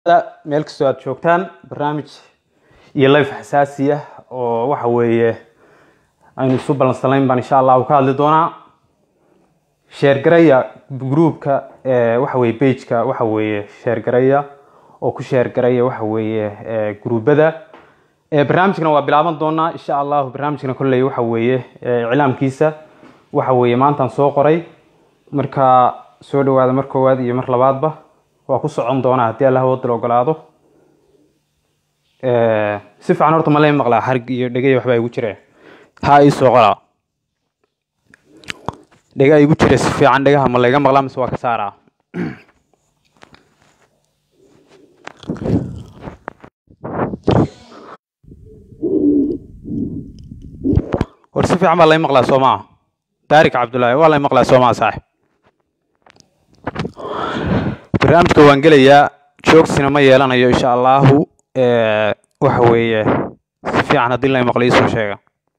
meel kastoo aad joogtaan barnaamij iyo life xasaasiya oo waxa weeye aynu isu ballansanayn baan insha allahu ka hadli doonaa sheergaraya groupka waxa weye bageka waxa weeye sheergaraya oo ku sheergaraya waxa weeye gruubada barnaamijkana waa bilaaban doonaa insha allahu barnaamijkana kolley waxa weeye iclaamkiisa waxa weeye maantaan soo qoray marka soo dhawaada mar koowaad iyo mar labaadba waa ku socon doonaa haddii allah wadal ogolaado si fiican horta ma lay maqlaa xarig iyo dhegay waxbaa igu jire ha ii soo qolaa dhega igu jira si fiican dhegaha ma layga maqlaa mise waa ka saaraa war si fiican baa lay maqlaa soo maa daarik cabdullaahi waa lay maqlaa soo maa saaxib barnaamijka waan gelayaa joogsina ma yeelanayo insha allahu waxa weeye si fiican haddii lay maqlo iisoo sheega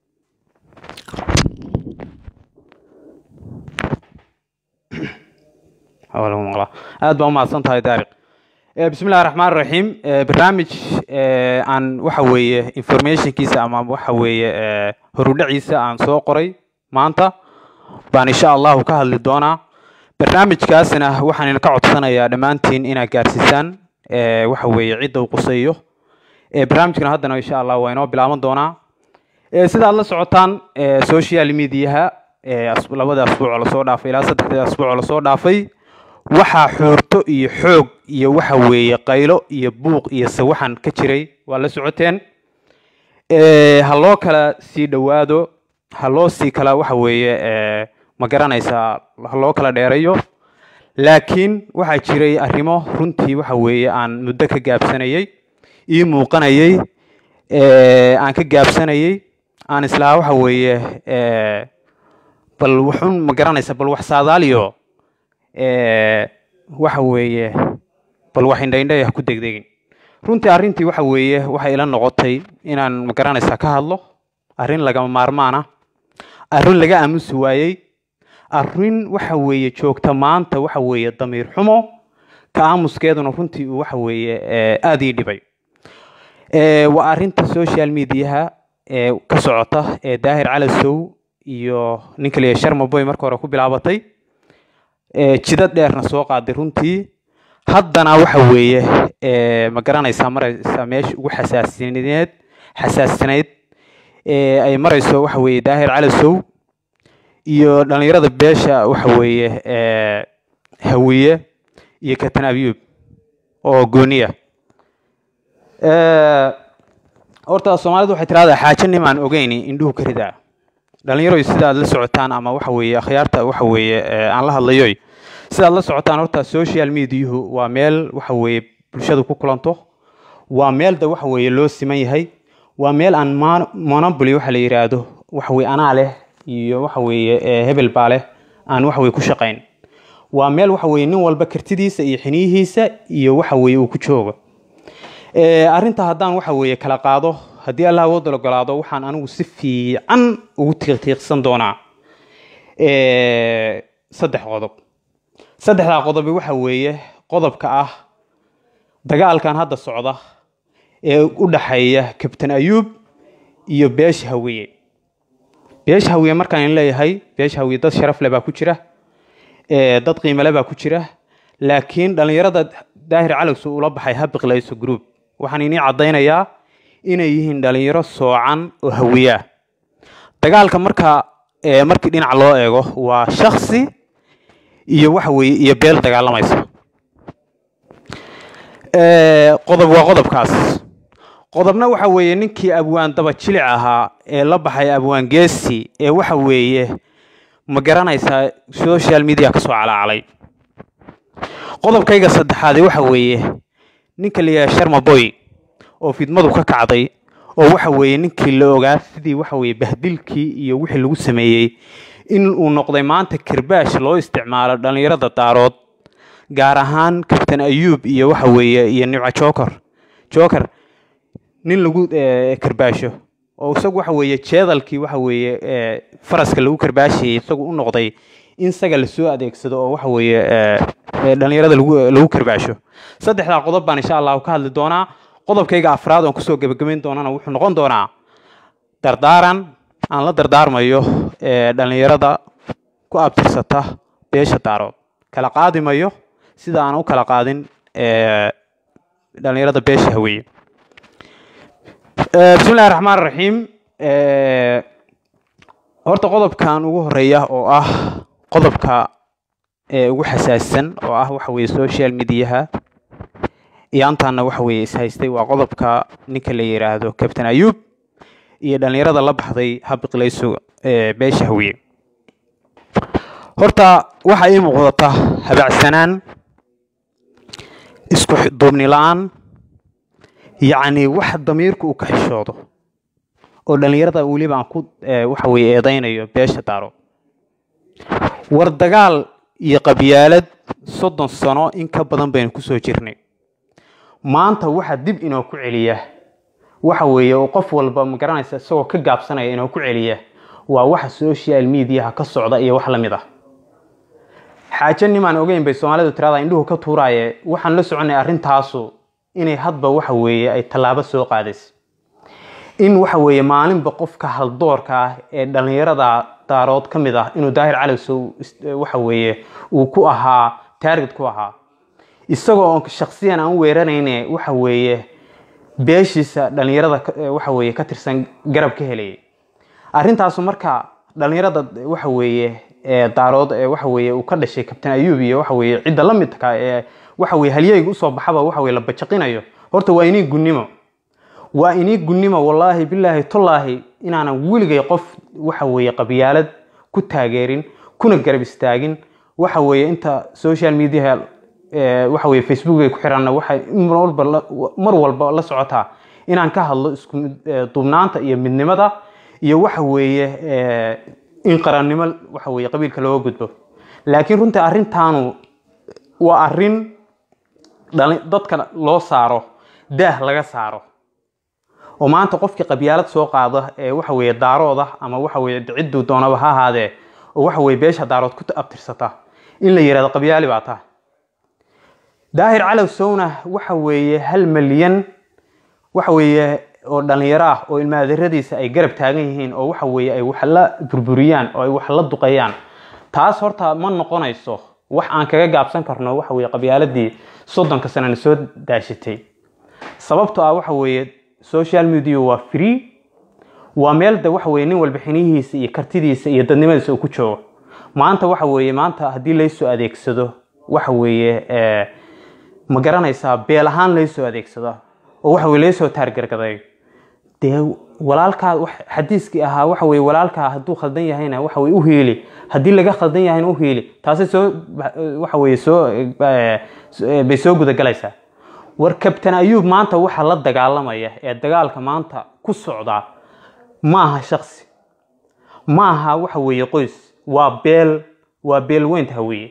lagu maqlaa aad baa umahadsan tahay daariq bismi illahi raxmaan raxiim barnaamij aan waxa weeye informationkiisa ama waxa weeye horudhaciisa aan soo qoray maanta baan insha allahu ka hadli doonaa barnaamijkaasina waxaan idinka codsanayaa dhammaantiin inaad gaarsiisaan waxa weeye cidda uu qusayo barnaamijkana haddana insha allah waa inoo bilaaban doonaa sidaad la socotaan social mediaha labada asbuucoo lasoo dhaafay ilaa saddexda asbuucoo lasoo dhaafay waxaa xoorto iyo xoog iyo waxa weeye qaylo iyo buuq iyo sawaxan ka jiray waa la socoteen ha loo kala sii dhowaado ha loo sii kala waxa weeye ma garanaysaa ha loo kala dheerayo laakiin waxaa jiray arrimo runtii waxa weeye aan muddo ka gaabsanayey ii muuqanayey aan ka gaabsanayey aan islahaa waxa weeye bal wuxun ma garanaysa bal wax saadaaliyo waxa weeye bal wax indhaindhay ha ku degdegin runtii arrintii waxa weeye waxay ila noqotay inaan ma garanaysaa ka hadlo arrin lagama maarmaana arrin laga aamusi waayey arrin waxa weeye joogta maanta waxa weeye damiir xumo ka aamuskeeduna runtii uu waxa weeye aada ii dhibay waa arrinta social mediaha ee ka socota ee daahir calasow iyo ninka liya sharmaboy marka hore ku bilaabatay jidad dheerna soo qaaday runtii haddana waxa weeye ma garanaysaa maraysa meesha ugu xasaasineed xasaasinayd ay marayso waxa weeye daahir calasow iyo dhalinyarada beesha waxa weeye hawiye iyo katan abyub oo gooniya horta soomaalidu waxay tirahdaa xaajo nimaan ogeyni indhuhu ka ridaa dhalinyaroy sidaad la socotaan ama waxa weeye akhyaarta waxa weeye aan la hadlayoy sidaad la socotaan horta social mediahu waa meel waxa weeye bulshadu ku kulanto waa meel da waxa weeye loo siman yahay waa meel aan monopoly waxa la yidhaahdo waxa weye anaa leh iyo waxa weeye hebel baa leh aan waxa weye ku shaqayn waa meel waxa weye nin walba kartidiisa iyo xiniyihiisa iyo waxa weye uu ku joogo arrinta haddaan waxa weeye kala qaado haddii allah awoodal ogolaado waxaan anigu si fiican ugu tiiqtiiqsan doonaa saddex qodob saddexdaa qodobi waxa weeye qodobka ah dagaalkan hadda socda ee u dhaxeeya kabtan ayuub iyo beesha hawiye beesha hawiye markaan leeyahay beesha hawiye dad sharaf leh baa ku jira dad qiimale baa ku jira laakiin dhallinyarada daahir calowsu ula baxay ha biqlayso group waxaan inii caddaynayaa inay yihiin dhalinyaro soocan oo hawiyaa dagaalka marka markii dhinac loo eego waa shaksi iyo waxa weeye iyo beel dagaalamaysa qodob waa qodobkaas qodobna waxa weeye ninkii abwaan daba jilic ahaa ee la baxay abwaan geesi ee waxa weeye ma garanaysaa social media ka soo calaacalay qodobkayga saddexaadi waxa weeye ninka layaha sharmaboy oo fidmadu ka kacday oo waxa weeye ninkii la ogaa sidii waxa weeye bahdilkii iyo wixii lagu sameeyey in uu noqday maanta kirbaash loo isticmaalo dhallinyarada daarood gaar ahaan kabtan ayuub iyo waxa weeye iyo nimco joker joker nin lagu karbaasho oo isagu waxa weeye jeedalkii waxa weeye faraska lagu karbaashayay isagu u noqday in isaga lasoo adeegsado oo waxa weeye dhalinyarada lagu lagu karbaasho saddexdaa qodob baan insha allahu ka hadli doonaa qodobkayga afraad oon kusoo gebagabayn doonana wuxuu noqon doonaa dardaaran aan la dardaarmayo dhalinyarada ku abtirsata beesha daarood kala qaadi mayo sida aan u kala qaadin dhalinyarada beesha haweeye bismi illahi raxmaan raxiim horta qodobkan ugu horeeya oo ah qodobka ugu xasaasisan oo ah waxa weye social mediaha iyaantaana waxa weye ishaystay waa qodobka ninka la yiraahdo captain ayub iyo dhalinyarada la baxday habiqlayso beesha hawiye horta waxaa ii muuqdata habacsanaan isku duubni la-aan yacni wax damiirku uu ka xishoodo oo dhalinyarada weliba aan ku waxa weye eedeynayo beesha daaro war dagaal iyo qabyaalad soddon sano in ka badan baynu kusoo jirnay maanta waxa dib inoo ku celiya waxa weeye oo qof walba magaranaysa isagoo ka gaabsanaya inoo ku celiya waa waxa social mediaha ka socda iyo wax lamid ah xaajo nimaan ogeyn bay soomaalidu tirada indhuhu ka tuuraaye waxaan la soconay arrintaasu inay hadba waxa weeye ay tallaabo soo qaadaysa in waxa weeye maalinba qofka haldoorka ah ee dhalinyarada daarood ka mid ah inuu daahir calowsow waxa weeye uu ku ahaa taarget ku ahaa isagoo oon shaksiyan aan u weeranayne waxa weeye beeshiisa dhalinyarada waxa weeye ka tirsan garab ka helayay arrintaasu marka dhalinyarada waxa weeye daarood waxa weeye uu ka dhashay kabtain ayub iyo waxa weeye cidda la midka ee waxa weye halyeyga usoo baxaba waxa weye la bajaqinayo horta waa inii gunnimo waa inii gunnimo wallaahi bilaahi tollaahi inaanan weligay qof waxa weeye qabyaalad ku taageerin kuna garab istaagin waxa weeye inta social media waxa weye facebookay ku xiranna waxay mar walba la socotaa inaan ka hadlo isku duubnaanta iyo midnimada iyo waxa weeye in qarannimo waxa weye qabiilka looga gudbo laakiin runtii arrintaanu waa arrin dadka loo saaro daah laga saaro oo maanta qofkii qabyaalad soo qaada ee waxa weeye daarooda ama waxa weye cidduu doonaba ha ahaadee oo waxa weye beesha daarood ku abtirsata in la yihahdo qabyaali baa taa daahir calow sowna waxa weeye hal malyan waxa weeye oo dhalinyaro ah oo ilmaadaradiisa ay garab taagan yihiin oo waxa weeye ay wax la burburiyaan oo ay wax la duqayaan taas horta ma noqonayso wax aan kaga gaabsan karno waxa weye qabyaaladii soddonka sanana soo daashitay sababto ah waxa weeye social media waa free waa meel de waxa weye nin walba xinihiisa iyo kartidiisa iyo dadnimadiisa uu ku joogo maanta waxa weeye maanta haddii laysoo adeegsado waxa weeye ma garanaysaa beel ahaan laysoo adeegsado oo waxa weye laysoo taargargaday dee walaalkaa xadiiskii ahaa waxa weye walaalkaa hadduu khaldan yahayna waxa weye u hiili haddii laga khaldan yahayna u hiili taasi soo waxa weye soo bay soo gudagalaysaa war kabtan ayuub maanta waxa la dagaalamaya ee dagaalka maanta ku socda ma aha shaksi ma aha waxa weeye qoys waa beel waa beelweynta hawiye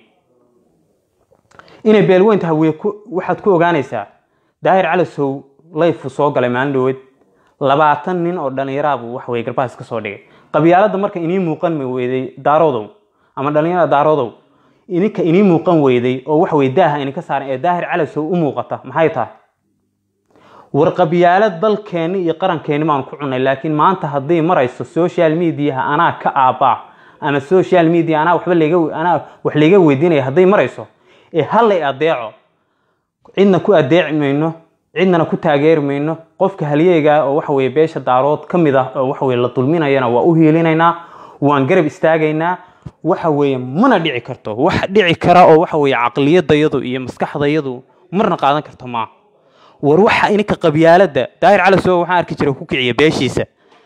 inay beelweynta hawiye waxaad ku ogaanaysaa daahir calasow layfu soo galay maalin dhaweed labaatan nin oo dhalinyaraabu waxa weye garbahaas ka soo dhigay qabyaaladda marka inii muuqan ma weyday daaroodow ama dhalinyarada daaroodow ininka inii muuqan weyday oo waxa weye daaha ininka saaran ee daahir calasow u muuqata maxay tahay war qabyaalad dalkeenni iyo qarankeenni baanu ku cunay laakiin maanta hadday marayso social mediaha anaa ka aabbaa ama social media anaa waxba layga anaa wax layga weydiinaya hadday marayso ee hallay adeeco cidna ku adeeci mayno cidnana ku taageeri mayno qofka halyeyga oo waxa weye beesha daarood ka mid ah oo waxa weye la dulminayana waa u hiilinaynaa waan garab istaagaynaa waxa weeye mana dhici karto wax dhici kara oo waxa weye caqliyadayadu iyo maskaxdayadu marna qaadan karto maa war waxa ininka qabyaaladda daahir calasow waxaan arki jiray ku kiciya beeshiisa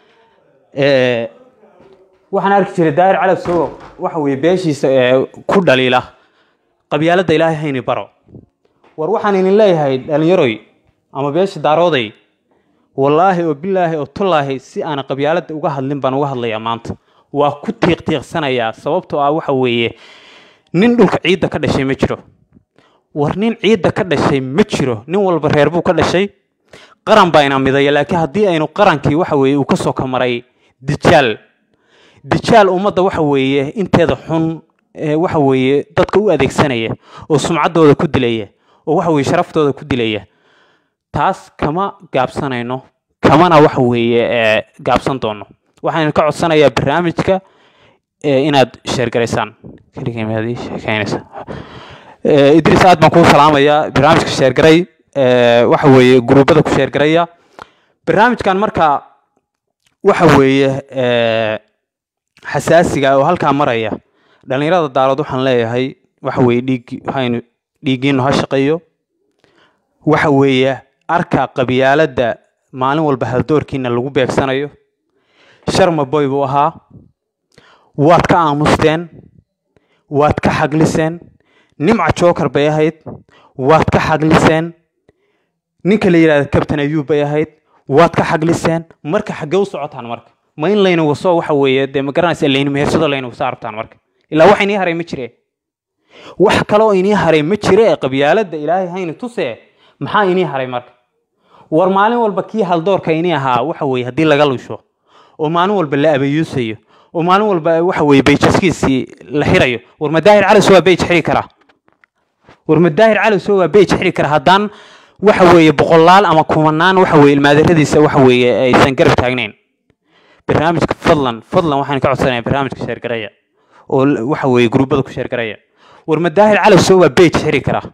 waxaan arki jiray daahir calasow waxa weye beeshiisa ku dhaliila qabyaaladda ilaahay hayni baro war waxaan idin leeyahay dhalinyaroy ama beesha daarooday wallaahi oo bilaahi oo tullaahi si aana qabyaaladda uga hadlin baan uga hadlayaa maanta waa ku tiiqtiiqsanayaa sababtoo ah waxa weeye nin dhulka ciidda ka dhashay ma jiro war nin ciidda ka dhashay ma jiro nin walba reer buu ka dhashay qaran baa ina midaya laakiin haddii aynu qarankii waxa weeye uu ka soo kamaray dijaal dijaal ummadda waxa weeye inteeda xun ee waxa weeye dadka u adeegsanaya oo sumcaddooda ku dilaya oo waxa weeye sharaftooda ku dilaya taas kama gaabsanayno kamana waxa weeye ee gaabsan doono waxaan ka codsanayaa barnaamijka ee inaad sheergaraysaan keligay maad ii sheekeynaysaa Ee, idris aad baan kuu salaamayaa barnaamijka sheergaray ee, waxa weeye gruubada ku sheergaraya barnaamijkan marka waxa weeye ee, xasaasiga oo halkaa maraya dhalinyarada daarood waxaan leeyahay waxa weeye dhiig waxaynu dhiiggiinu ha shaqeeyo waxa weeye arka qabyaaladda maalin walba haldoorkiina lagu beegsanayo sharma boy buu ahaa waad ka aamusteen waad ka xagliseen nimca joker bay ahayd waad ka xagliseen ninka la yidhahda captain ayub bay ahayd waad ka xagliseen marka xaggee u socotaan marka ma in layna waso waxa weeye dee ma garanaysa layna mehersado layna waso arabtaan marka ilaa wax inii haray ma jire wax kale oo inii haray ma jire ee qabyaaladda ilaahay hayna tusee maxaa inii haray marka war maalin walba kii haldoorka inii ahaa waxa weeye haddii laga lusho oo maalin walba la abayuusayo oo maalin walba waxa weeye bayjaskiisii la xirayo war madaahir calis waa bayj xiri karaa war madaahir calis waa bayj xiri kara haddaan waxa weeye boqolaal ama kumanaan waxa weeye ilmaadaradiisa waxa weeye aysan garab taagnayn barnaamijka fadlan fadlan waxaan ka codsanayaa barnaamijka sheergaraya oo l- waxa weeye gruubada ku sheergaraya war madaahir calis waa bayj xiri karaa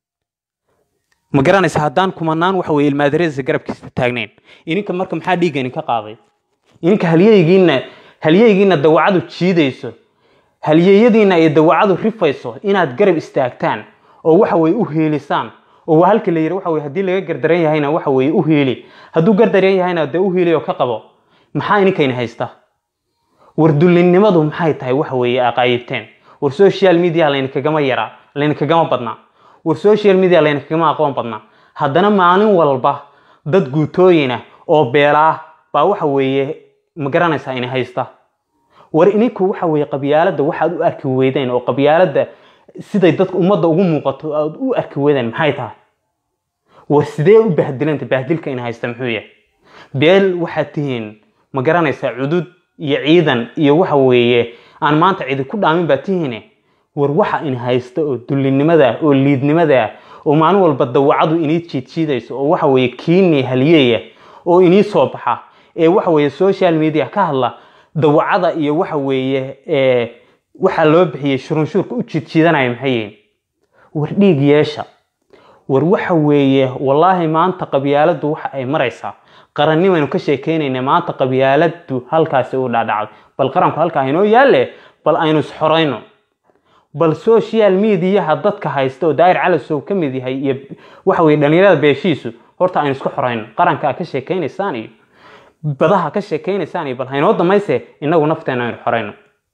ma garanaysa haddaan kumanaan waxa weeye ilmaadaradiisa garabkiisa taagnayn ininka marka maxaa dhiigga idinka qaaday ininka halyeygiina halyeygiina dawacadu jiidayso halyeeyadiina ay dawacadu rifayso inaad garab istaagtaan oo waxa weye u heelisaan oo waa halka la yidhi waxa weye haddii laga gardaran yahayna waxa weye u heeli hadduu gardaran yahayna dee u heeli oo ka qabo maxaa ininkayna haysta war dullinnimadu maxay tahay waxa weeye aqaayibteen war social media laynkagama yaraa laynkagama badnaa war social media laynkagama aqoon badnaa haddana maalin walba dad guutooyina oo beelaa baa waxa weeye ma garanaysaa ina haysta war ininku waxa weeye qabyaaladda waxaad u arki weydeen oo qabyaaladda siday dadka ummadda ugu muuqato aad u arki weydeen maxay tahay war sidee u bahdilanta bahdilka ina haysta muxuu yahay beel waxaad tihiin ma garanaysaa cudud iyo ciidan iyo waxa weeye aan maanta cidi ku dhaamin baa tihiine war waxa in haysta oo dullinimada ah oo liidnimada ah oo maalin walba dawacadu inii jiidjiidayso oo waxa weeye kiinii halyeeya oo inii soo baxa ee waxa weeye social media ka hadla dawacada iyo waxa weeye ee waxaa loo bixiyey shurunshuurka u jiidjiidanaya maxay yihiin war dhiig yeesha war waxa weeye wallaahi maanta qabyaaladdu waxa ay maraysaa qarannimaynu ka sheekeynayna maanta qabyaaladdu halkaasi u dhaadhacday bal qaranku halkaa inoo yaalle bal aynu isxorayno bal social mediaha dadka haysta oo daayir calasow ka mid yahay iyo waxa weye dhalinyarada beeshiisu horta aynu isku xorayno qaranka ka sheekeynaysaan iyo badaha ka sheekeynaysaan iyo bal haynoo damayse inagu nafteena aynu xorayno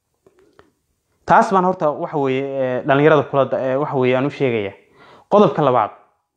taas baan horta waxa weeye ee, dhalinyarada kula da- ee, waxa weeye aan u sheegaya qodobka labaad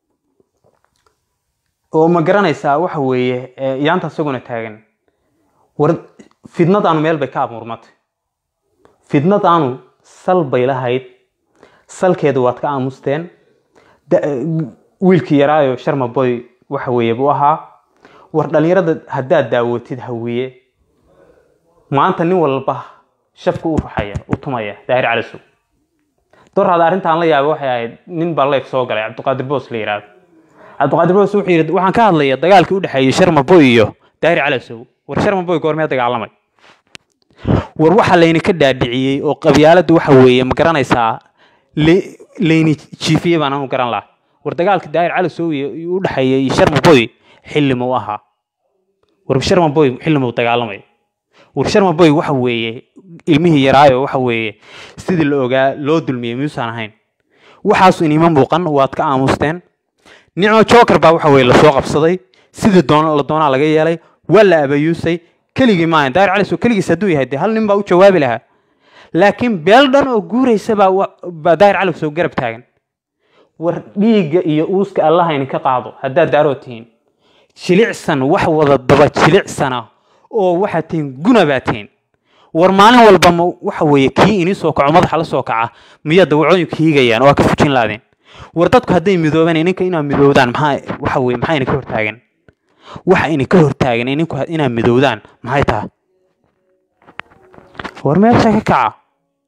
oo ma garanaysaa waxa weeye ee, yaanta isaguna taagan war fidnadaanu meel bay ka abuurmatay fidnadaanu sal bay lahayd salkeedu waad ka aamusteen Da- wiilkii yaraayo sharma boy waxa weeye buu ahaa war dhalinyarada haddaad daawatid hawiye maanta nin walba shafka u ruxaya u tumaya daahir calisow doraada arrintaan la yaabay waxay ahayd nin baa leef soo galay cabdiqaadir boos la yidhaahdo cabdiqaadir boos wuxuu yidhi waxaan ka hadlaya dagaalkii u dhexeeyey sharma boy iyo daahir calisow war sharma boy goormee dagaalamay war waxa layni ka dhaadhiciyey oo qabyaaladda waxa weeye ma garanaysaa le- layni jiifiyey baan anu garan lahaa war dagaalka daahir calisow iyo iyo u dhexeeyey sharma boy xilli muu ahaa war sharma boy xilli muu dagaalamay war sharma boy waxa weeye ilmihii yaraayo waxa weeye sidii la ogaa loo dulmiyey miyuusan ahayn waxaasu inima muuqan waad ka aamusteen nicmo joker baa waxa weeye lasoo qabsaday sidii doon la doonaa laga yeelay waa la abayuusay keligii maahan daahir cali soo keligiis hadduu yahay dee hal nin baa u jawaabi lahaa laakiin beel dhan oo guuraysa baa wa- baa daahir cali soo garab taagan war dhiigga iyo uuska allaha idinka qaado haddaad daaroo tihiin jilicsan wax wada daba jilicsana oo waxaad tihiin guna baa tihiin war maalin walba ma waxa weeye kii inii soo kaco madaxa la soo kaca miyaa dawacooyinku hiigayaan oo aa ka fujin laadeen war dadku hadday midoobeen ininka inaad midoowdaan maxaa waxa weye maxaa idinka hortaagan waxa idinka hortaagan ininku inaad midoowdaan maxay tahay war meesha ka kaca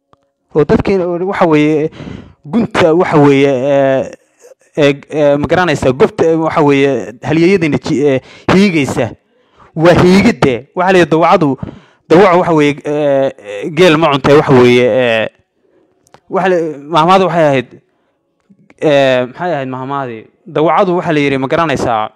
oo dadkii waxa weeye gunta waxa weeye ma garanaysaa gobta waxa weeye halyeeyadina hiigaysa waa hiigidde waxaa la dawacadu dawaca waxa weeye geel ma cuntay waxa weeye mahmaada waxay ahayd maxay ahayd mahmaadii dawacadu waxaa la yidhi ma garanaysaa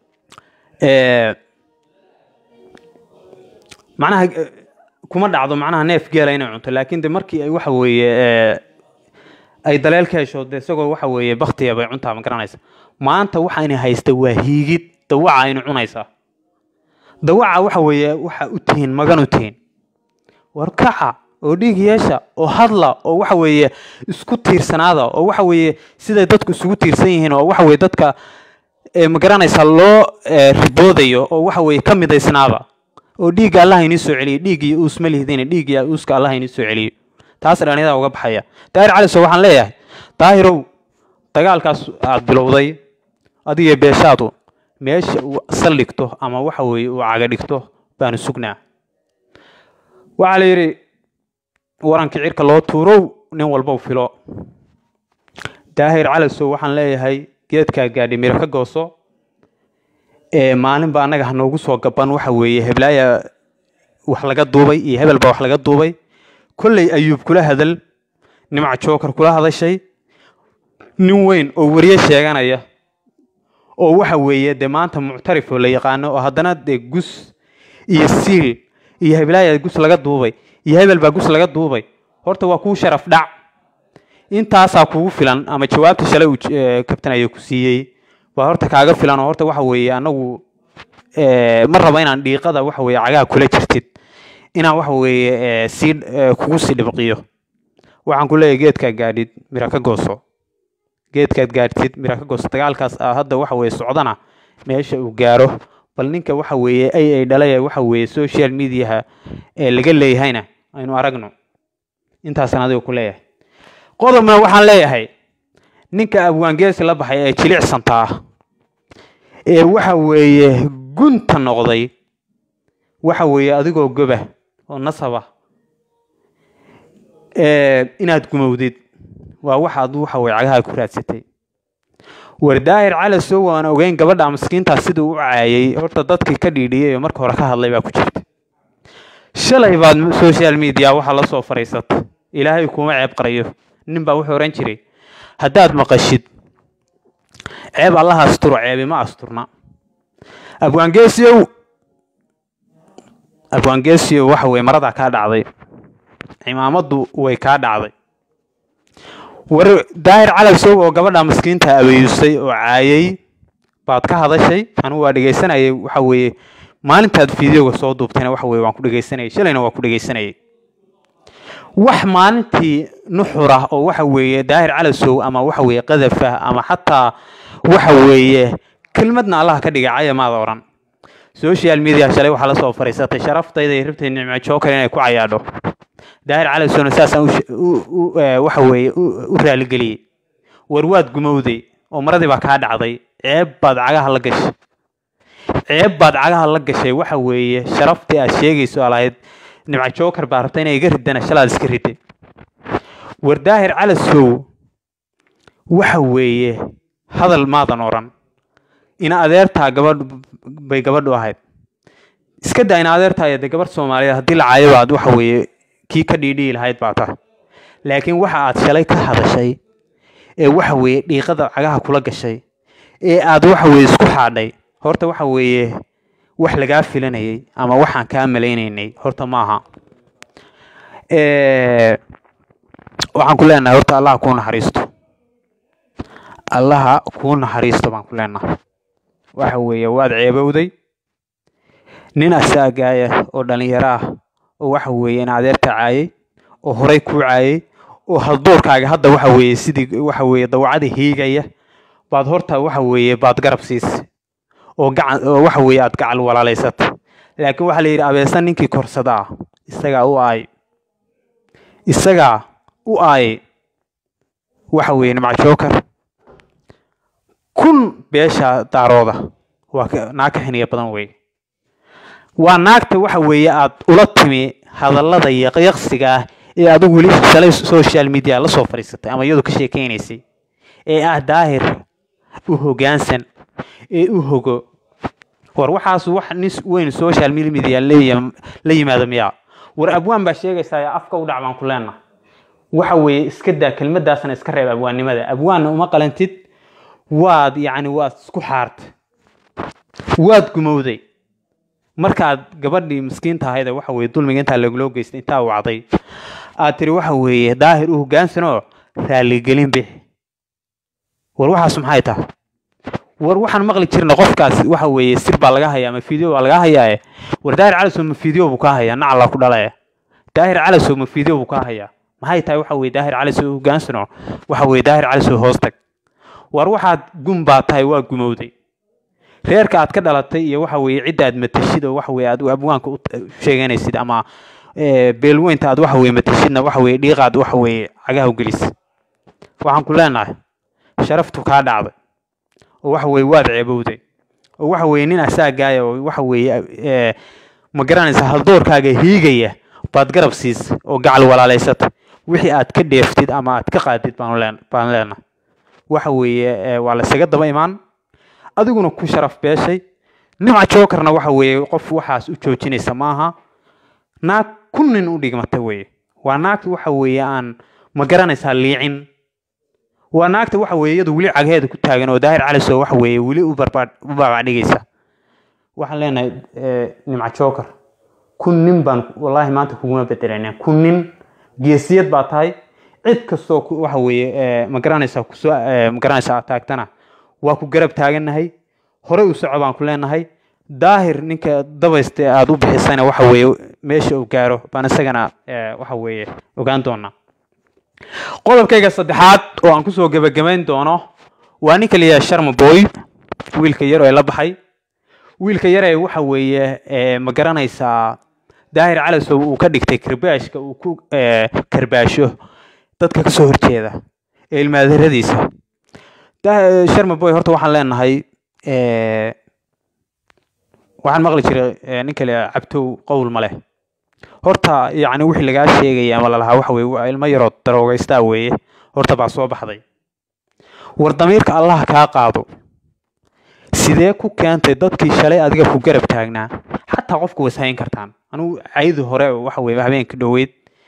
macnaha kuma dhacdo macnaha neef geela inay cunto laakiin de markii ay waxa weeye ay daleel ka hesho de isagoo waxa weeye baktiya bay cuntaa ma garanaysa maanta waxayna haysta waa hiigid dawaca aynu cunaysaa dawaca waxa weeye waxa u tihiin magan u tihiin warkaca oo dhiig yeesha oo hadla oo waxa weeye isku tiirsanaada oo waxa weeye siday dadku isugu tiirsan yihiin oo waxa weeye dadka ma garanaysaa loo riboodayo oo waxa weeye ka midaysnaada oo dhiigga allah inii soo celiyo dhiiggii uus ma lihdin dhiiggiya uuska allah inii soo celiyo taas dhalinyada uga baxaya daahir caliso waxaan leeyahay daahirow dagaalkaas aad bilowday adiga beeshaadu meesha uu saldhigto ama waxa weeye uu caga dhigto baanu sugnaa waxaa la yidhi warankii cirka loo tuurow nin walbow filo daahir calisow waxaan leeyahay geedkaa gaadhi miro ka gooso maalinba annaga hanoogu soo gaban waxa weeye heblaaya wax laga duubay iyo hebel baa wax laga duubay kolley ayuub kula hadal nimca jookar kula hadashay nin weyn oo weriye sheeganaya oo waxa weeye dee maanta muctarif oo la yaqaano oo haddana dee gus iyo siil iyo heblaaya gus laga duubay iyo hebel baa gus laga duubay horta waa kuu sharaf dhac intaasaa kugu filan ama jawaabta shalay uu kabtanaya ku siiyey baa horta kaaga filan oo horta waxa weeye anagu ma raba inaan dhiiqada waxa weeye cagaha kula jirtid inaan waxa weeye sii kugu sii dhibqiyo waxaan ku leeyahay geedkaad gaadhid mira ka gooso geedkaad gaadhtid mira ka gooso dagaalkaas hadda waxa weeye socdana meesha uu gaaro bal ninka waxa weeye ay ay dhalaya waxa weeye social mediaha ee laga leeyahayna aynu aragno intaasaan adiga ku leeyahay qodobna waxaan leeyahay ninka abwaangeesi la baxay ee jilicsantaa ee waxa weeye gunta noqday waxa weeye adigoo goba oo nasaba inaad gumowdid waa waxaad waxa weye cagaha ku raadsatay war daahir calasow aan ogeyn gabadha maskiintaa siduu u caayay horta dadkii ka dhiidhiyay oo marka hore ka hadlay baa ku jirta shalay baad social media waxaa la soo fariisata ilaahay kuma ceeb qarayo nin baa wuxuu ohan jiray haddaad maqashid ceeb allaha asturo ceebi ma asturna abwaangeesiyow abwaangeesiyow waxa weye maradaa kaa dhacday cimaamaddu way kaa dhacday war daahir calabsow oo gabadha maskiinta abeeyusay oo caayay baad ka hadashay anigu waa dhegaysanayay waxa weeye maalintaad fideoga soo duubtayna waxa weye waan ku dhegaysanayay shalayna waa ku dhegaysanayay wax maalintii nuxura oo waxa weeye daahir calasow ama waxa weeye qadafa ama xataa waxa weeye kelmadna allah ka dhigay caya maada odhan social media shalay waxaa la soo fariisatay sharaftayda iyo ribtay nicmo jookar inay ku cayaadho daahir calasowna saasaan waxa weeye u raaligeliyey war waad gumowday oo maradii baa kaa dhacday ceeb baad cagaha la gashay ceeb baad cagaha la gashay waxa weeye sharaftii aad sheegayso alahayd nimca jookar baa rabta inay iga ridana shalaad iska riday war daahir calasow waxa weeye hadal maadan odhan ina adeertaa gabadh bay gabadhu ahayd iska daa ina adeertaa dee gabadh soomaaliyeed haddii la caayo baad waxa weeye kii ka dhiidhihi lahayd baa tahay laakiin waxa aad shalay ka hadashay ee waxa weeye dhiiqada cagaha kula gashay ee aad waxa weeye isku xaadhay horta waxa weeye wax lagaa filanayay ama waxaan kaa malaynaynay horta maaha waxaan ku leenahay horta allaha kuu naxariisto allaha kuu naxariisto baan ku leenahay waxa weeye waad ceebowday nin asaagaaya oo dhalinyaro ah oo waxa weeye in adeerta caayay oo horay kuu caayay oo haldoorkaaga hadda waxa weeye sidii waxa weeye dawacada hiigaya baad horta waxa weeye baad garab siisay oo gacan oo waxa weeye aad gacal walaalaysata laakiin waxaa la yidhi abeesan ninkii korsadaa isagaa u aay isagaa u aayay waxa weeye nimca jookar kun beesha daarooda waa naag ka xiniya badan weeye waa naagta waxa weeye aad ula timi hadallada yaqyaqsiga ah ee adigu weli shalay social media la soo fadhiisatay ama iyadu ka sheekeynaysay ee ah daahir u hoggaansan ee u hogo war waxaas wax nin weyn social media leeya- la yimaado miyaa war abwaan baa sheegaysaa afka u dhac baan ku leenahay waxa weeye iska daa kelmadaasna iska reeb abwaannimada abwaanna uma qalantid waad yacni waad isku xaartay waad gumowday markaad gabadhii miskiinta ahayd ee waxa weeye dulmiga intaa laguloo geystay intaa wacday aad tiri waxa weeye daahir u hoggaansanoo raaligelin bixi war waxaas maxay tahay war waxaan maqli jirna qofkaas waxa weeye sir baa laga hayaa ama video baa laga hayaae war daahir calasow ma video buu kaa hayaa nacala ku dhalaya daahir calasow ma video buu kaa hayaa maxay tahay waxa weye daahir calasow u hoggaansano waxa weye daahir calasow hoos tag war waxaad gum baa tahay waa gumowday reerka aad ka dhalatay iyo waxa weeye cidda aad matashid oo waxa weeye aad abwaanka u sheeganaysid ama ee, beelweynta aad waxa weeye matashidna waxa weeye dhiiqaad waxa weeye cagaha u gelis waxaan ku leenahay sharaftu kaa dhacday oo waxa weeye waad ceebowday oo waxa weeye nin asaagaaya oo waxa weeye ee, ma garanaysa haldoorkaaga hiigaya baad garab siisay oo gacal walaalaysatay wixii aad ka dheeftid ama aad ka qaadid baan leen baan leenahay waxa weeye ee, waa la isaga daba imaan adiguna ku sharaf beeshay nimca jokerna waxa weeye qof waxaas u joojinaysa maaha naag kun nin u dhigmata weeye waa naagta waxa weeye aan ma garanaysaa liicin waa naagta waxa weeye iyadu weli cagheeda ku taagan oo daahir calisow waxa weeye weli u barbaad u baabacdhigaysa waxaan leenahay eh, nimca joker kun nin baan wallaahi maanta kuguma bedelanaa kun nin geesiyad baa tahay cid kastoo ku- waxa weeye eh, ma garanaysaa kusoo eh, ma garanaysaa aad taagtana waa ku garab taagannahay horey u soco baan ku leenahay daahir ninka dabaysta ee aada u bixisana waxa weeye meesha uu gaaro baan isagana eh, waxa weeye ogaan doonaa qodobkayga saddexaad oo aan kusoo gebagabayn doono waa ninka la yidhaha sharma boy wiilka yar oo la baxay wiilka yaree waxa weeye ee, ma garanaysaa daahir calasow uu ka dhigtay karbaashka uu ku ee, karbaasho dadka kasoo horjeeda ee ilmaadaradiisa Da- sharma boy horta waxaan leenahay ee, waxaan maqli jiray ee, ninka la yidhaha cabtow qowl ma leh horta yacni wixii lagaa sheegaya ama lalahaa waxa weye waa ilmo yaroo daroogaystaa weeye horta baa soo baxday war damiirka allah kaa qaado sidee ku keentay dadkii shalay adiga ku garab taagnaa xataa qofku was hayn kartaan anugu caydi hore waxa weye habeenka dhoweyd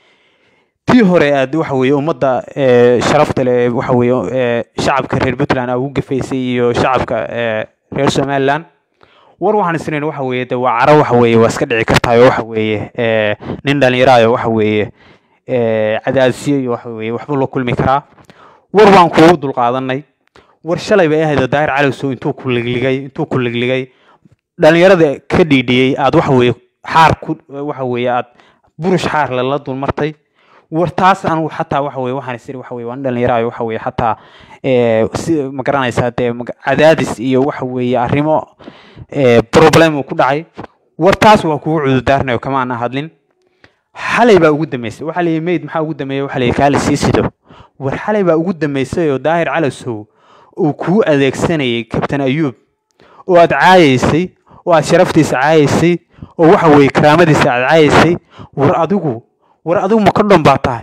tii hore aad waxa weye ummadda ee, sharafta leh ee waxa weye ee, shacabka reer puntland aa ugu gafaysay iyo shacabka ee, reer somaliland war waxaan isnayn waxa weeye de waa caro waxa weeye waa iska dhici kartaayo waxa weeye ee, nin dhalinyaraayo waxa weeye ee, cadaadisyo iyo waxa weeye waxbuu la kulmi karaa war waan kuugu dulqaadanay war shalay bay ahayd oo daahir calowsow intuu ku ligligay intuu ku ligligay dhalinyarada ka dhiidhiyey aad waxa weeye xaar ku waxa weeye aad burush xaar lala dulmartay war taas anigu xataa waxa weye waxaan isiri waxa weye waa nin dhalinyaraayo waxa weye xataa ee, si ma garanaysaa dee maga- cadaadis iyo waxa weeye arrimo ee, problem uu ku dhacay war taas waa kugu cudurdaarnayo kama aan hadlin xalay baa ugu dambeysay waxaa layihi meyd maxaa ugu dambeeyey waxaa layihi kaali sii sido war xalay baa ugu dambeysay oo daahir calasow uu kuu adeegsanayay kabtan ayuub oo aad caayaysay oo aad sharaftiisa caayaysay oo waxa weeye karaamadiisa aad caayaysay war adigu war adigu ma kondhom baa tahay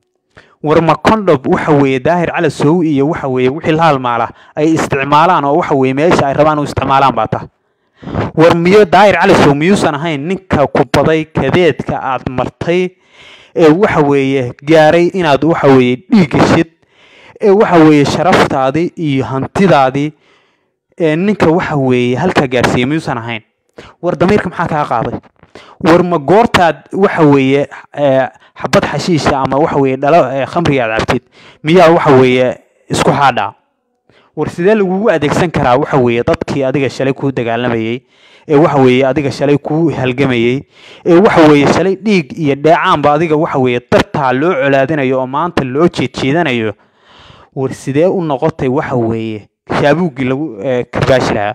war ma kondhom waxa weeye daahir calasow iyo waxa weeye wixii la halmaala ay isticmaalaan oo waxa weeye meesha ay rabaan u isticmaalaan baa tahay war miyo daahir calisow miyuusan ahayn ninka ku baday kadeedka aad martay ee waxa weeye gaaray inaad waxa weeye dhiig geshid ee waxa weeye sharaftaadii iyo hantidaadii ee ninka waxa weeye halkaa gaarsiiyey miyuusan ahayn war damiirka maxaa kaa qaaday war ma goortaad waxa weeye ee, xabad xashiisha ama waxa weeye dhalo ee, khamriga aad cabtid miyaa waxa weeye isku xaadhaa war sidee lagugu adeegsan karaa waxa weeye dadkii adiga shalay kuu dagaalamayey ee waxa weeye adiga shalay kuu halgamayey ee waxa weeye shalay dhiig iyo dheecaanba adiga waxa weeye dartaa loo colaadinayo oo maanta loo jeedjeedanayo war sidee u noqotay waxa weeye shaabuuggii lagu ee, karbaashi lahaa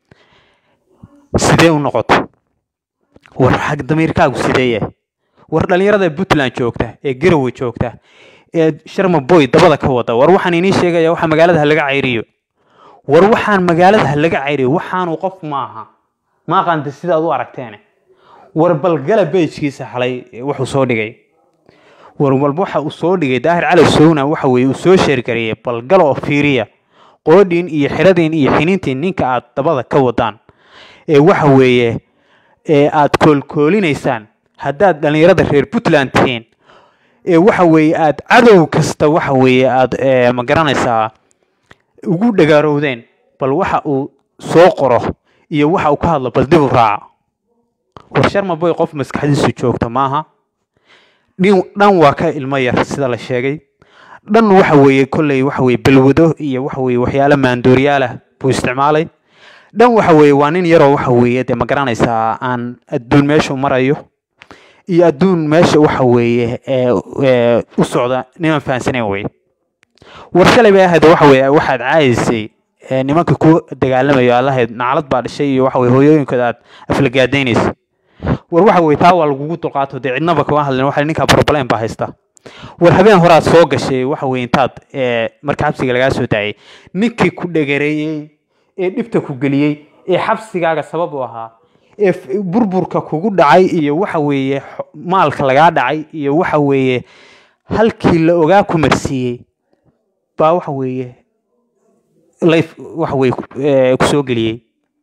sidee u noqotay war xag damiirkaagu sidee yahay war dhalinyarada puntland joogta ee garowe joogta ee sharma boy dabada ka wada war waxaan inii sheegaya waxa magaalada ha laga cayriyo war waxaan magaalada ha laga cayriyo waxaanu qof maaha ma aqaanta sidaad u aragteene war balgala bejkiisa xalay wuxuu soo dhigay war walba waxa uu soo dhigay daahir cali sowna waxa weeye uu soo sheergareeyay bal gal oo fiiriya qoodhiin iyo xiradiin iyo xiniintiin ninka aad dabada ka wadaan ee waxa weeye ee aad koolkoolinaysaan haddaad dhallinyarada reer puntland tihiin ee waxa weeye aad cadow kasta waxa weeye aad ma garanaysaa ugu dhagaarowdeen bal waxa uu soo qoro iyo waxa uu ka hadlo bal dib u raaca war sharmaboy qof maskaxdiisu joogta maaha dhan waa ka ilmo yar sida la sheegay dhan waxa weeye kolley waxa weeye balwado iyo waxa weeye waxyaalo maandooriyaalah buu isticmaalay dhan waxa weeye waa nin yaroo waxa weeye dee ma garanaysaa aan adduun meeshu marayo iyo adduun meesha waxa weeye u socda niman fahansanayn weye war shalay bay ahayd waxa weeye waxaad caayaysay nimanka ku dagaalamayo allahayd naclad baa dhashay iyo waxa weye hooyooyinkooda aad aflagaadaynaysa war waxa weye taa waa lagugu dulqaato dee cidnaba kama hadlin waxa ninkaa problem baa haysta war habeen horaad soo gashay waxa weye intaad marka xabsiga lagaa soo daayay ninkii ku dhagareeyey ee dhibta ku geliyey ee xabsigaaga sabab u ahaa ee burburka kugu dhacay iyo waxa weeye maalka lagaa dhacay iyo waxa weeye halkii la ogaa ku marsiiyey baa waxa weeye life waxa weye ku soo geliyey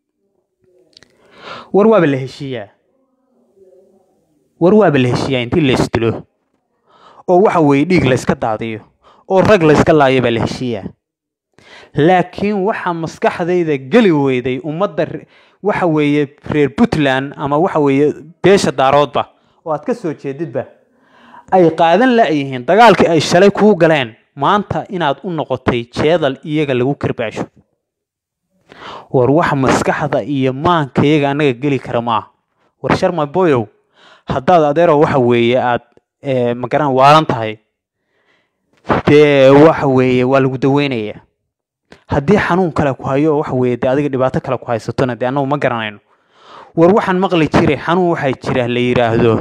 war waaba la heshiiyaa war waaba la heshiiyaa intii la isdilo oo waxa weeye dhiig layska daadiyo oo rag layska laayo baa la heshiiyaa laakiin waxaa maskaxdayda geli weyday ummadda waxa weeye reer puntland ama waxa weeye beesha daaroodba oo aad ka soo jeedidba ay qaadan la-yihiin dagaalkii ay shalay kuu galeen maanta inaad u noqotay jeedal iyaga lagu karbaasho war waxa maskaxda iyo maankayaga annaga geli kara maaha war sharma boyow haddaad adeero waxa weeye aad magaran waalan tahay dee waxa weeye waa lagu daweynayaa haddii xanuun kale ku hayo oo waxa weeye dee adiga dhibaato kale ku haysatona dee annagu ma garanayno war waxaan maqli jiray xanuun waxaa jira la yidhaahdo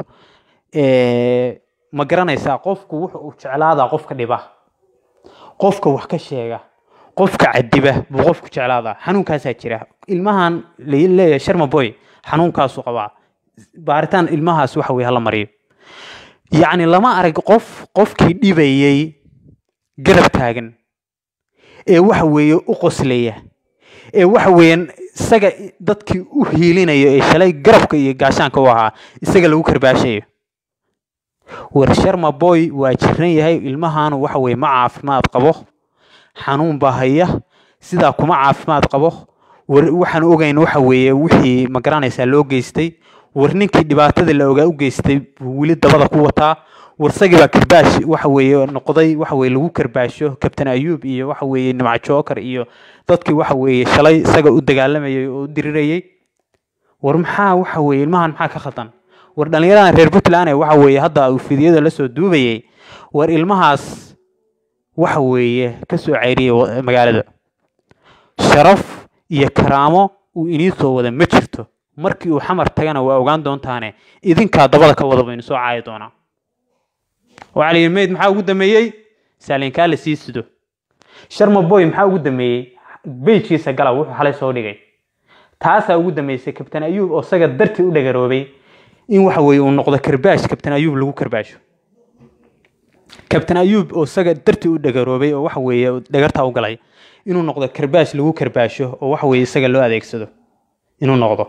ma garanaysaa qofku wuxu uu jeclaadaa qofka dhiba qofka wax ka sheega qofka cadiba buu qofku jeclaadaa xanuunkaasaa jira ilmahan leeyahay sharma boy xanuunkaasu qabaa baaritaan ilmahaas waxa weye hala mariyo yacni lama arag qof qofkii dhibayey garab taagan ee waxa weeye u qoslaya ee waxa weeyaan isaga dadkii u hiilinayo ee shalay garabka iyo gaashaanka u ahaa isaga lagu karbaashayo war sharma boy waa jiran yahay ilmahaanu waxa weye ma caafimaad qabo xanuun baa haya sidaa kuma caafimaad qabo war waxaan ogayn waxa weeye wixii ma garanaysaa loo geystay war ninkii dhibaatada la ogaa u geystay buu weli dabada ku wataa warsagii baa karbaash waxa weeye noqday waxa weye lagu karbaasho kabtan ayuub iyo waxa weeye nimca jookar iyo dadkii waxa weeye shalay isaga u dagaalamayay oo u dirirayay war maxaa waxa weeye ilmahan maxaa ka khaldan war dhallinyaradan reer puntland waxa weeye hadda uu fidiyada lasoo duubayay war ilmahaas waxa weeye ka soo ceyriyay magaalada sharaf iyo karaamo uu inii soo wada ma jirto markii uu xamar tagana waa ogaan doontaane idinkaa dabada ka wada baynu soo caayi doonaa waxaa la yidhi meyd maxaa ugu dameeyey saalinkaa la sii sido sharma boy maxaa ugu dameeyey beyjkiisa gala wuxuu xalay soo dhigay taasaa ugu dameysay kabtan ayuub oo isaga dartii u dhagaroobay in waxa weeye uu noqdo karbaash kabtan ayuub lagu karbaasho kabtan ayuub oo isaga dartii u dhagaroobay oo waxa weeye dhagartaa u galay inuu noqdo karbaash lagu karbaasho oo waxa weeye isaga loo adeegsado inuu noqdo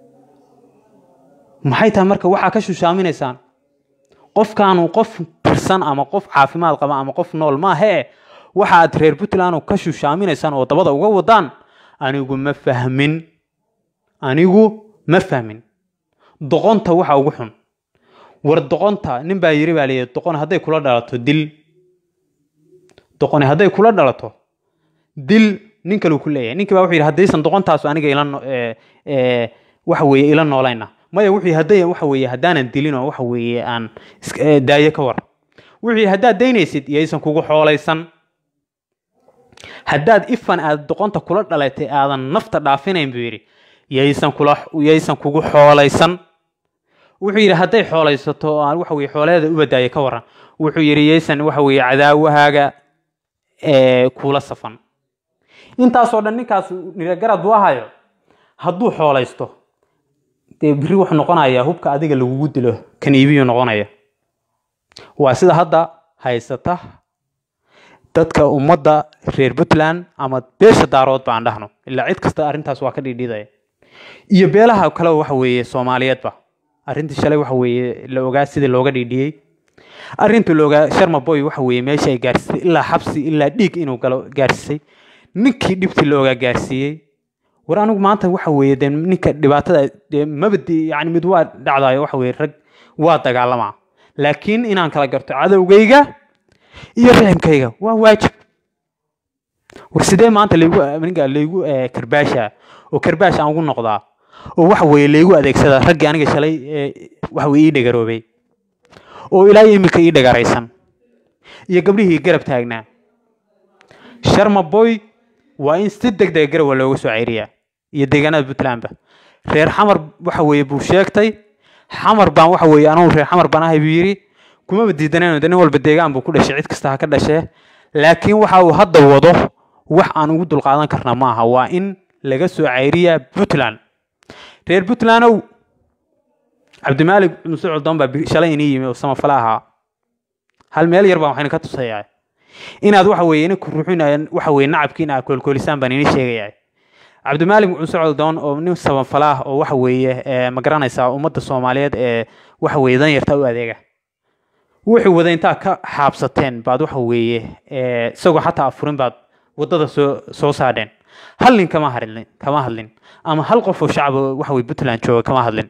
maxay tahay marka waxaa ka shushaaminaysaan qofkaanu qof tirsan ama qof caafimaad qaba ama qof nool maahee waxa aad reer puntland ka shushaaminaysaan oo dabada uga wadaan anigu ma fahmin anigu ma fahmin doqonta waxa ugu xun war doqonta nin baa yiri baa layidhi doqon hadday kula dhalato dil doqoni hadday kula dhalato dil nin kaleu ku leeyahay ninkii baa wuxuu yidhi haddaysan doqontaasu aniga ila waxa weeye ila noolayna maya wuxuu yidhi hadday waxa weeye haddaanan dilin oo waxa weeye aan daayo ka war wuxuu yidhi haddaad daynaysid yaysan kugu xoolaysan haddaad ifan aad doqonta kula dhalatay aadan nafta dhaafinayn buu yidhi yaysan kula yaysan kugu xoolaysan wuxuu yidhi hadday xoolaysato oo aan waxa weye xooleeda u badaayo ka waran wuxuu yidhi yaysan waxa weeye cadaawahaaga kula safan intaasoo dhan ninkaas niragarad buu ahayo hadduu xoolaysto dee biri wuxuu noqonayaa hubka adiga lagugu dilo kan iibiyuu noqonaya waa sida hadda haysata dadka ummadda reer puntland ama beesha daarood baan dhahno ilaa cid kasta arrintaas waa ka dhidhidaya iyo beelaha kale waxa weeye soomaaliyeedba arrintii shalay waxa weeye la ogaa sidii looga dhidhiyey arrinta la ogaa sharma boy waxa weeye meesha ay gaarsiisay ilaa xabsi ilaa dhiig inuu galo gaarsiisay ninkii dhibtii la ogaa gaarsiiyey war anigu maanta waxa weeye dee ninka dhibaatada dee mabadi yani mid waa dhacdayo waxa weeye rag waa dagaalamaa laakiin inaan kala garto cadowgayga iyo riximkayga waa waajib war sidee maanta laygu aniga laygu karbaasha oo karbaash aan ugu noqdaa oo waxa weeye laygu adeegsada raggii aniga shalay waxa weye ii dhagaroobay oo ilaa iminka ii dhagaraysan iyo gabdhihii garab taagnaa sharma boy waa in si deg dega garowa looga soo ceyriyaa iyo deegaanada puntlandba reer xamar waxa weeye buu sheegtay xamar baan waxa weeye anugu reer xamar baan ahay buu yidhi kumaba diidanayno de nin walba deegaan buu ku dhashay cid kasta ha ka dhashee laakiin waxa uu hadda wado wax aan ugu dulqaadan karna ma aha waa in laga soo ceyriyaa puntland reer puntlandow cabdimaalik muse cuddoon baa shalay inii yimi oo samafale ahaa hal meel yar baan waxayna ka tusayaa inaad waxa weeye ininku ruuxinayaan waxa weeye nacabkiina aad koolkoolisaan baan inii sheegayaa cabdimaalik muse cuddoon oo nin samafale ah oo waxa weeye ma garanaysaa ummadda soomaaliyeed ee waxa weeye danyarta u adeega wuxuu wada intaa ka xaabsateen baad waxa weeye isagoo xataa afurin baad waddada soo soo saadheen hal nin kama hadlin kama hadlin ama hal qof oo shacab waxa weye puntland jooga kama hadlin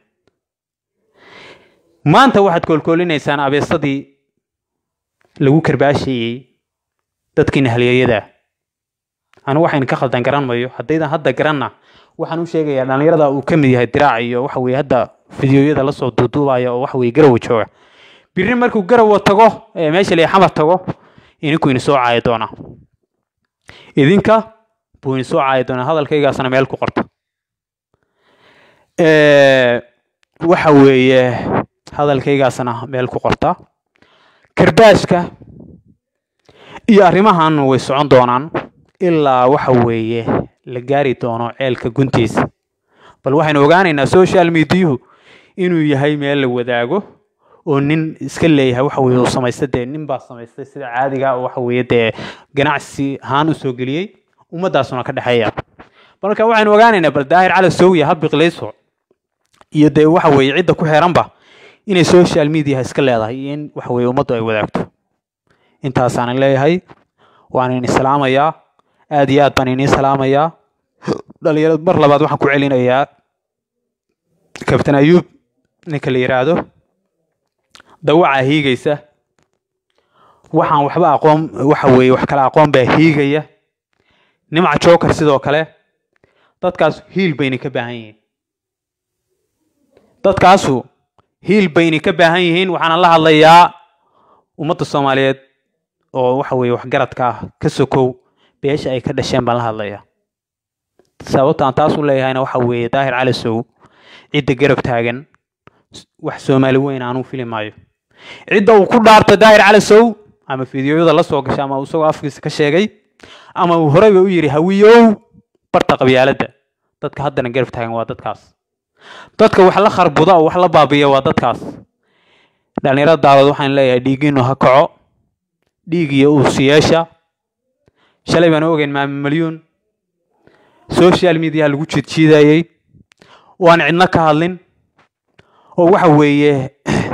maanta waxaad koolkoolinaysaan abeesadii lagu karbaashayey dadkiina halyeeyada anu waxayna ka khaldan garan mayo haddaydan hadda garanna waxaan u sheegayaa dhallinyarada uu ka mid yahay diraac iyo waxa weye hadda fideoyada lasoo duuduubaya oo waxa weye garowa jooga biri markuu garowa tago meesha lee xamar tago idinku ini soo caayi doonaa idinka buu ini soo caayi doonaa hadalkaygaasna meel ku qorta waxa weeye hadalkaygaasna meel ku qorta karbaashka iyo arrimahan way socon doonaan ilaa waxa weeye la gaari doono ceelka guntiisa bal waxaynu ogaanaynaa social mediahu inuu yahay meel la wadaago oo nin iska leeyahay waxa weye uu samaystay dee nin baa samaystay sida caadiga waxa weeye dee ganacsi ahaan u soo geliyey ummaddaasuna ka dhexeeya marka waxaynu ogaanaynaa bal daahir cali soowiya ha biqlayso iyo dee waxa weeye cidda ku xeeranba inay social media iska leedahay iyo in waxa weeye ummaddu ay wadaagto intaasaan leeyahay waan idin salaamayaa aad iyo aad baan idin salaamayaa dhalinyarad mar labaad waxaan ku celinayaa kabtan ayuub ninka la yiraahdo dawacaa hiigaysa waxaan waxba aqoon waxa weeye wax kale aqoon baa hiigaya nimca joker sidoo kale dadkaas hiil bayna ka baahan yihiin dadkaasu hiil bayna ka baahan yihiin waxaana la hadlayaa ummadda soomaaliyeed oo waxa weeye waxgaradka ah ka sokow beesha ay ka dhasheen baan la hadlayaa sababta aan taas u leeyahayna waxa weeye daahir cali sow cidda garab taagan wax soomaali weyn aanuu fili maayo cidda uu ku dhaartay daahir cali sow ama fideoyada la soo gashay ama isagoo afkiisa ka sheegay ama uu horeyba u yidhi hawiyow barta qabyaaladda dadka haddana garab taagan waa dadkaas dadka wax la kharbuda oo wax la baabiya waa dadkaas dhalinyarada daawad waxaan leeyahay dhiigiinu ha kaco dhiig iyo uusiyeesha shalay baan ogeyn maami malyuun social media lagu jiidjiidayey oo aan cidno ka hadlin oo waxa weeye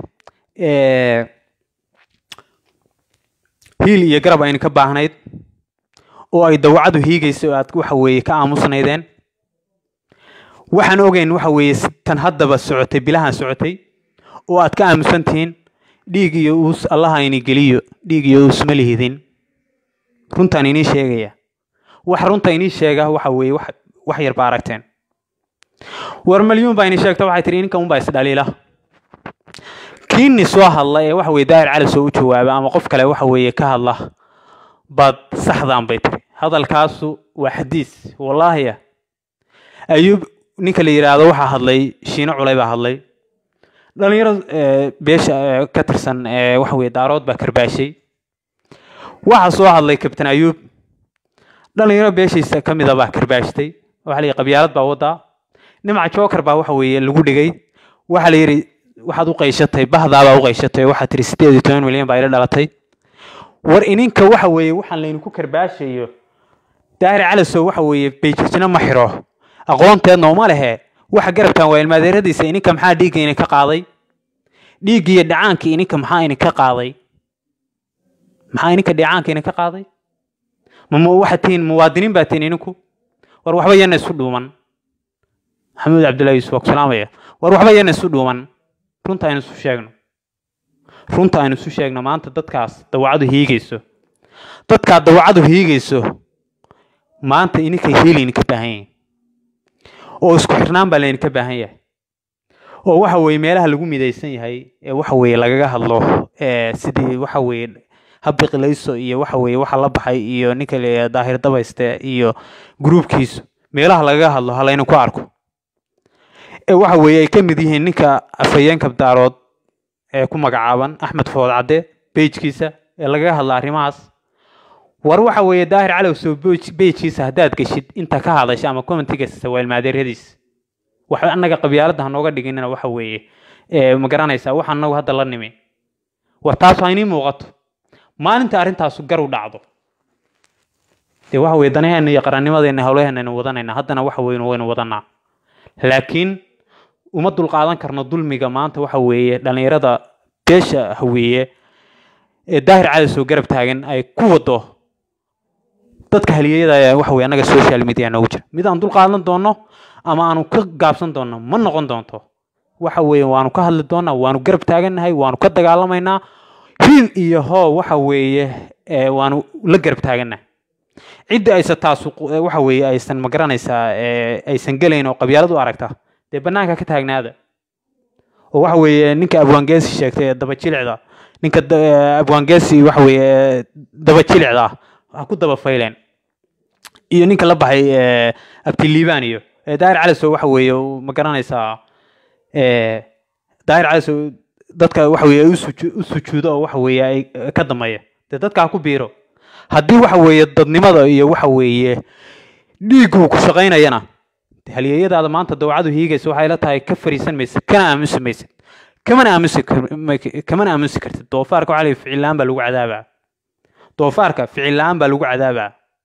hiil iyo garab aynu ka baahnayd oo ay dawacadu hiigaysa oo aad waxa weeye ka aamusnaydeen waxaan ogeyn waxa weeye tan haddaba socotay bilahan socotay oo aad ka aamusan tihiin dhiig iyo uus allaha ini geliyo dhiig iyo uus ma lihidin runtaan inii sheegaya wax runta inii sheega waxa weeye wax wax yar baa aragteen war malyuun baa inii sheegta waxay tihi ninkan unbaa isdhaliila kiini soo hadla ee waxa weye daahir cali soo u jawaaba ama qof kale waxa weeye ka hadla baad saxdaan bay tiri hadalkaasu waa xadiis wallaahiya ayuub ninka la yidhaahdo waxaa hadlay shiino culay baa hadlay dhalinyaro beesha ka tirsan waxa weye daarood baa karbaashay waxaa soo hadlay kabtan ayuub dhalinyaro beeshiisa ka mida baa karbaashtay waxaa la yidhi qabyaalad baa waddaa nimca joker baa waxa weeye lagu dhigay waxaa la yidhi waxaad u qayshatay bahdaabaa u qayshatay waxaad tiri sideed iyo toban milyan baa ila dhalatay war ininka waxa weeye waxaan laydinku karbaashayo daahir calasow waxa weeye beejijna ma xiro aqoonteedna uma lehe waxa garabkan waa ilmaadeeradiisa ininka maxaa dhiigga idinka qaaday dhiiggi iyo dhacaanka ininka maxaa idinka qaaday maxaa ininka dhacaanka idinka qaaday ma waxaad tihiin muwaadiniin baa tihiin ininku war waxba yana isu dhuuman maxamuud cabdullahi yuusuf waa ku salaamaya war waxba yana isu dhuuman runta aynu isu sheegno runta aynu isu sheegno maanta dadkaas dawacadu hiigayso dadkaa dawacadu hiigayso maanta ininkay hiilayninka baahan yihin oo isku xirnaan baa laydinka baahan yahay oo waxa weeye meelaha lagu midaysan yahay ee waxa weeye lagaga hadlo ee sidii waxa weeye habiqilayso iyo waxa weeye waxa la baxay iyo ninka la daahir dabayste iyo gruubkiisu meelaha lagaga hadlo ha laydinku arko ee waxa weeye ay ka mid yihiin ninka afhayeenka daarood ee ku magacaaban axmed food cadde bejkiisa ee lagaga hadla arrimahaas war waxa weeye daahir calowsow bejkiisa haddaad geshid inta ka hadasha ama commentigasta waa ilmaadeeryadiis wax annaga qabyaaladda hanooga dhiginina waxa weeye ma garanaysaa wax annagu hadda la nimi war taas waa inii muuqato maalinta arrintaasu gar u dhacdo dee waxa weye danaheena iyo qarannimadeena howlaheena wadanayna haddana waxa weynu waynu wadanaa laakiin uma dulqaadan karno dulmiga maanta waxa weeye dhallinyarada beesha haweeye ee daahir cadasoo garab taagan ay ku wado dadka haliyeyada waxa weye annaga social media noogu jira mid aan dulqaadan doono ama aanu ka gaabsan doono ma noqon doonto waxa weeye waanu ka hadli doonaa waanu garab taagannahay waanu ka dagaalamaynaa hiil iyo hoo waxa weeye waanu la garab taagannahay cidda aysa taas waxa weeye aysan ma garanaysaa aysan gelayn oo qabyaalad u aragta dee bannaanka ka taagnaada oo waxa weeye ninka abwaangeesi sheegtay ee dabajilicda ninka abwaangeesi waxa weeye dabajilicda ah ha ku daba fayleen iyo ninka la baxay abtiliibaan iyo daahir calasow waxa weeye ma garanaysaa daahir calasow dadka waxa weeye u sujuudo oo waxa weeye ay ka dameeya dee dadka ha ku biiro haddii waxa weeye dadnimada iyo waxa weeye dhiiggu ku shaqaynayana halyeeyadaada maanta dawacadu hiigaysa waxay la tahay ka fariisan maysid kana aamusi maysid kamana aamusi kamana aamusi kartid doofaarka waxaa la ficil la-aan baa lagu cadaabaa doofaarka ficil la-aan baa lagu cadaabaa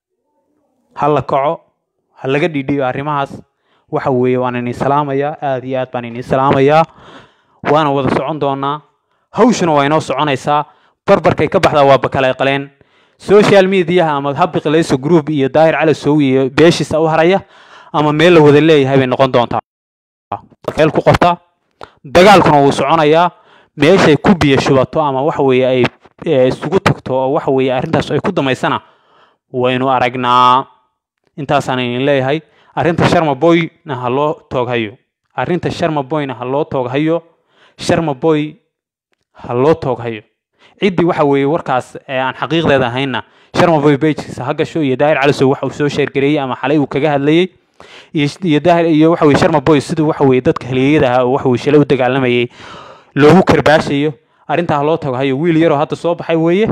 ha la kaco ha laga dhidhiyo arrimahaas waxa weeye waan idin salaamayaa aada iyo aad baan idin salaamayaa waana wada socon doonaa hawshuna waa inoo soconaysaa barbarkay ka baxdaa waa bakale qaleen social mediaha ama habiqilayso group iyo daahir calasow iyo beeshiisa u haraya ama meel la wada leeyahay bay noqon doontaa meel ku qorta dagaalkuna wuu soconayaa meeshay ku biyo shubato ama waxa weeye ay isugu tagto oo waxa weeye arrintaas ay ku damaysana waynu aragnaa intaasaan idin leeyahay arrinta sharma boyna ha loo tooghayo arrinta sharma boyna ha loo tooghayo sharma boy ha loo tooghayo ciddii waxa weeye warkaas aan xaqiiqdeeda ahaynna sharma boy bejkiisa ha gasho iyo daahir calisow waxa uu soo sheergareeyey ama xalay uu kaga hadlayey iyo daahir iyo waxa weye sharma boy siduu waxa weye dadka haliyeyada ahaa oo waxa weye shalay u dagaalamayay loogu karbaashayo arrintaa ha loo tooghayo wiil yaroo hadda soo baxay weeye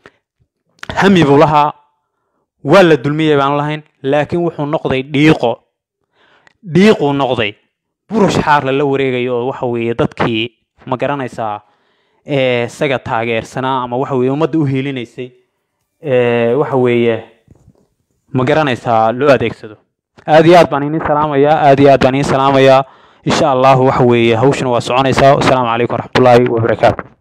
hami buu lahaa waa la dulmiyey baan lahayn laakiin wuxuu noqday dhiiqo dhiiquu noqday burush xaar lala wareegayo oo waxa weeye dadkii ma garanaysaa isaga taageersanaa ama waxa weeye ummadda u hiilinaysay waxa weeye ma garanaysaa loo adeegsado aada iyo aad baan idin salaamayaa aada iyo aad baan idin salaamayaa insha allahu waxa weeye hawshuna waa soconaysaa wasalaamu calaykum waraxmatullaahi wabarakaatu